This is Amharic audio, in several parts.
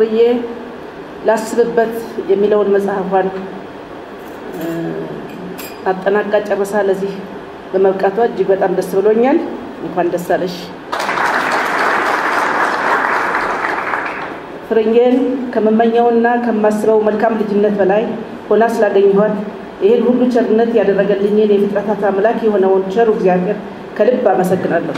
ፍርዬ ላስብበት የሚለውን መጽሐፏን አጠናቃ ጨርሳ ለዚህ በመብቃቷ እጅግ በጣም ደስ ብሎኛል። እንኳን ደስ አለሽ። ፍርዬን ከምመኘውና ከማስበው መልካም ልጅነት በላይ ሆና ስላገኘኋት ይህን ሁሉ ቸርነት ያደረገልኝን የፍጥረታት አምላክ የሆነውን ቸሩ እግዚአብሔር ከልብ አመሰግናለሁ።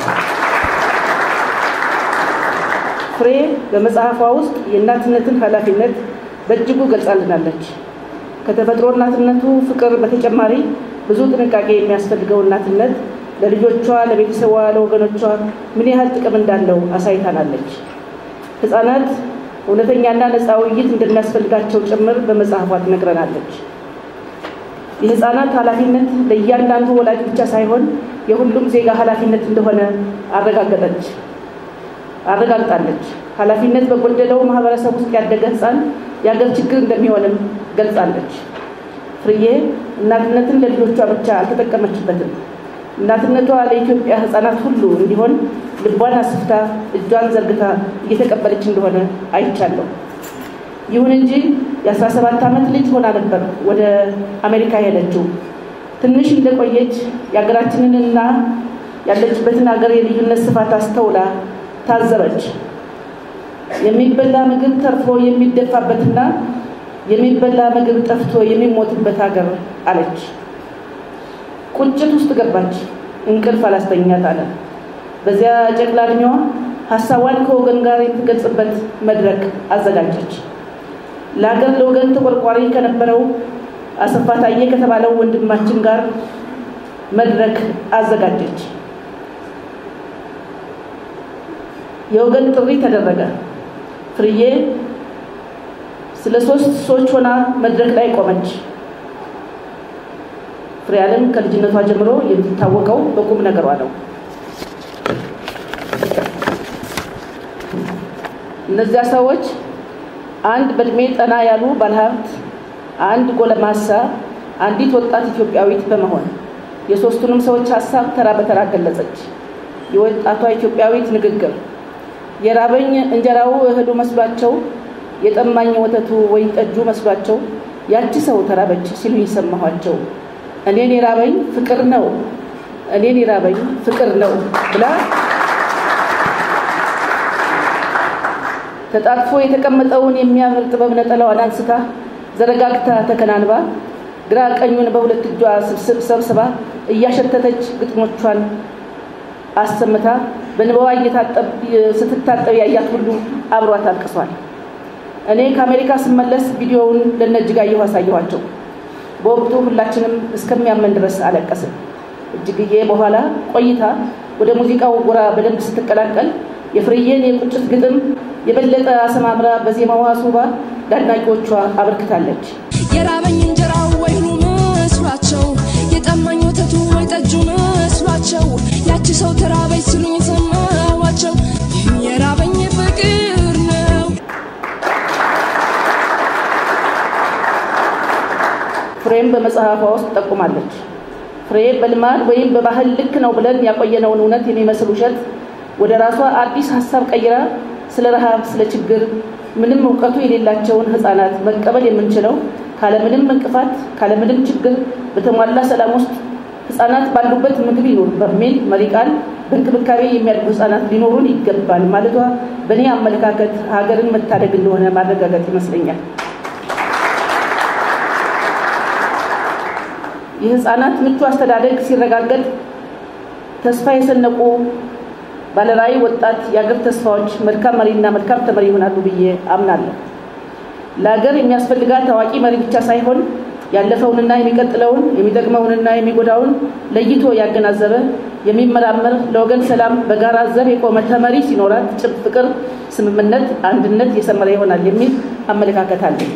ፍሬ በመጽሐፏ ውስጥ የእናትነትን ኃላፊነት በእጅጉ ገልጻልናለች። ከተፈጥሮ እናትነቱ ፍቅር በተጨማሪ ብዙ ጥንቃቄ የሚያስፈልገው እናትነት ለልጆቿ፣ ለቤተሰቧ፣ ለወገኖቿ ምን ያህል ጥቅም እንዳለው አሳይታናለች። ሕፃናት እውነተኛና ነፃ ውይይት እንደሚያስፈልጋቸው ጭምር በመጽሐፏ ትነግረናለች። የሕፃናት ኃላፊነት ለእያንዳንዱ ወላጅ ብቻ ሳይሆን የሁሉም ዜጋ ኃላፊነት እንደሆነ አረጋገጠች አረጋግጣለች። ኃላፊነት በጎደለው ማህበረሰብ ውስጥ ያደገ ሕፃን የአገር ችግር እንደሚሆንም ገልጻለች። ፍርዬ እናትነትን ለልጆቿ ብቻ አልተጠቀመችበትም። እናትነቷ ለኢትዮጵያ ሕፃናት ሁሉ እንዲሆን ልቧን አስፍታ እጇን ዘርግታ እየተቀበለች እንደሆነ አይቻለሁ። ይሁን እንጂ የ17 ዓመት ልጅ ሆና ነበር ወደ አሜሪካ ሄደችው። ትንሽ እንደቆየች የሀገራችንንና ያለችበትን ሀገር የልዩነት ስፋት አስተውላ ታዘበች። የሚበላ ምግብ ተርፎ የሚደፋበትና የሚበላ ምግብ ጠፍቶ የሚሞትበት ሀገር አለች። ቁጭት ውስጥ ገባች። እንቅልፍ አላስተኛት አለ። በዚያ ጨቅላ ዕድሜዋ ሀሳቧን ከወገን ጋር የምትገልጽበት መድረክ አዘጋጀች። ለሀገር ለወገን ተቆርቋሪ ከነበረው አሰፋ ታዬ ከተባለው ወንድማችን ጋር መድረክ አዘጋጀች። የወገን ጥሪ ተደረገ። ፍርዬ ስለ ሶስት ሰዎች ሆና መድረክ ላይ ቆመች። ፍሬ ዓለም ከልጅነቷ ጀምሮ የምትታወቀው በቁም ነገሯ ነው። እነዚያ ሰዎች አንድ በእድሜ ጠና ያሉ ባለሀብት፣ አንድ ጎለማሳ፣ አንዲት ወጣት ኢትዮጵያዊት በመሆን የሶስቱንም ሰዎች ሀሳብ ተራ በተራ ገለጸች። የወጣቷ ኢትዮጵያዊት ንግግር የራበኝ እንጀራው እህሉ መስሏቸው፣ የጠማኝ ወተቱ ወይን ጠጁ መስሏቸው ያቺ ሰው ተራበች ሲሉ ይሰማኋቸው። እኔን የራበኝ ፍቅር ነው፣ እኔን የራበኝ ፍቅር ነው ብላ ተጣጥፎ የተቀመጠውን የሚያምር ጥበብ ነጠላዋን አንስታ ዘረጋግታ ተከናንባ ግራ ቀኙን በሁለት እጇ ሰብስባ እያሸተተች ግጥሞቿን አሰምታ በንባዋ ስትታጠብ ያያት ሁሉ አብሯት አልቅሷል። እኔ ከአሜሪካ ስመለስ ቪዲዮውን ለነእጅጋየሁ አሳየኋቸው። በወቅቱ ሁላችንም እስከሚያመን ድረስ አለቀስን። እጅግዬ በኋላ ቆይታ ወደ ሙዚቃው ጎራ በደንብ ስትቀላቀል የፍርዬን የቁጭት ግጥም የበለጠ አሰማምራ በዜማዋ አስውባ ለአድናቂዎቿ አበርክታለች። የራበኝ እንጀራው ወይኑ መስሏቸው፣ የጠማኝ ወተቱ ወይ ጠጁ መስሏቸው፣ ያቺ ሰው ተራበች ሲሉኝ ሰማዋቸው። የራበኝ ፍቅር ነው። ፍሬም በመጽሐፏ ውስጥ ጠቁማለች። ፍሬ በልማድ ወይም በባህል ልክ ነው ብለን ያቆየነውን እውነት የሚመስል ውሸት ወደ ራሷ አዲስ ሀሳብ ቀይራ ስለ ረሃብ፣ ስለ ችግር ምንም እውቀቱ የሌላቸውን ሕፃናት መቀበል የምንችለው ካለምንም እንቅፋት ካለምንም ችግር በተሟላ ሰላም ውስጥ ሕፃናት ባሉበት ምግብ ይኑር በሚል መሪ ቃል በእንክብካቤ የሚያድጉ ሕፃናት ሊኖሩን ይገባል ማለቷ በእኔ አመለካከት ሀገርን መታደግ እንደሆነ ማረጋገጥ ይመስለኛል። የሕፃናት ምቹ አስተዳደግ ሲረጋገጥ ተስፋ የሰነቁ ባለራዕይ ወጣት የአገር ተስፋዎች መልካም መሪና መልካም ተመሪ ይሆናሉ ብዬ አምናለሁ። ለሀገር የሚያስፈልጋት ታዋቂ መሪ ብቻ ሳይሆን ያለፈውንና የሚቀጥለውን የሚጠቅመውንና የሚጎዳውን ለይቶ ያገናዘበ የሚመራመር ለወገን ሰላም በጋራ ዘብ የቆመ ተመሪ ሲኖራት ጭብ ፍቅር፣ ስምምነት፣ አንድነት የሰመረ ይሆናል የሚል አመለካከት አለኝ።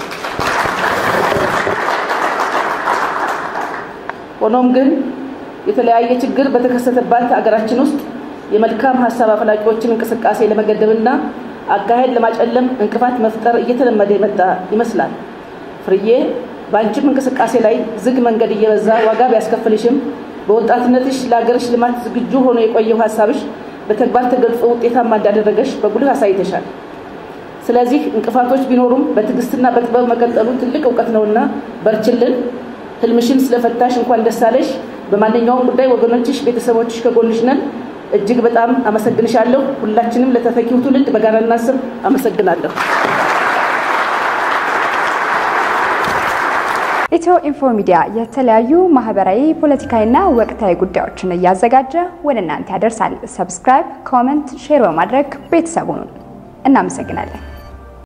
ሆኖም ግን የተለያየ ችግር በተከሰተባት ሀገራችን ውስጥ የመልካም ሀሳብ አፈላቂዎችን እንቅስቃሴ ለመገደብና አካሄድ ለማጨለም እንቅፋት መፍጠር እየተለመደ የመጣ ይመስላል። ፍርዬ በአንቺም እንቅስቃሴ ላይ ዝግ መንገድ እየበዛ ዋጋ ቢያስከፍልሽም በወጣትነትሽ ለሀገርሽ ልማት ዝግጁ ሆኖ የቆየው ሀሳብሽ በተግባር ተገልጾ ውጤታማ እንዳደረገሽ በጉልህ አሳይተሻል። ስለዚህ እንቅፋቶች ቢኖሩም በትዕግስትና በጥበብ መቀጠሉ ትልቅ እውቀት ነውና በርችልን። ህልምሽን ስለፈታሽ እንኳን ደስ አለሽ። በማንኛውም ጉዳይ ወገኖችሽ፣ ቤተሰቦችሽ ከጎንሽ ነን። እጅግ በጣም አመሰግንሻለሁ። ሁላችንም ለተተኪው ትውልድ በጋራ እናስብ። አመሰግናለሁ። ኢትዮ ኢንፎ ሚዲያ የተለያዩ ማህበራዊ፣ ፖለቲካዊና ወቅታዊ ጉዳዮችን እያዘጋጀ ወደ እናንተ ያደርሳል። ሰብስክራይብ፣ ኮመንት፣ ሼር በማድረግ ቤተሰቡን እናመሰግናለን።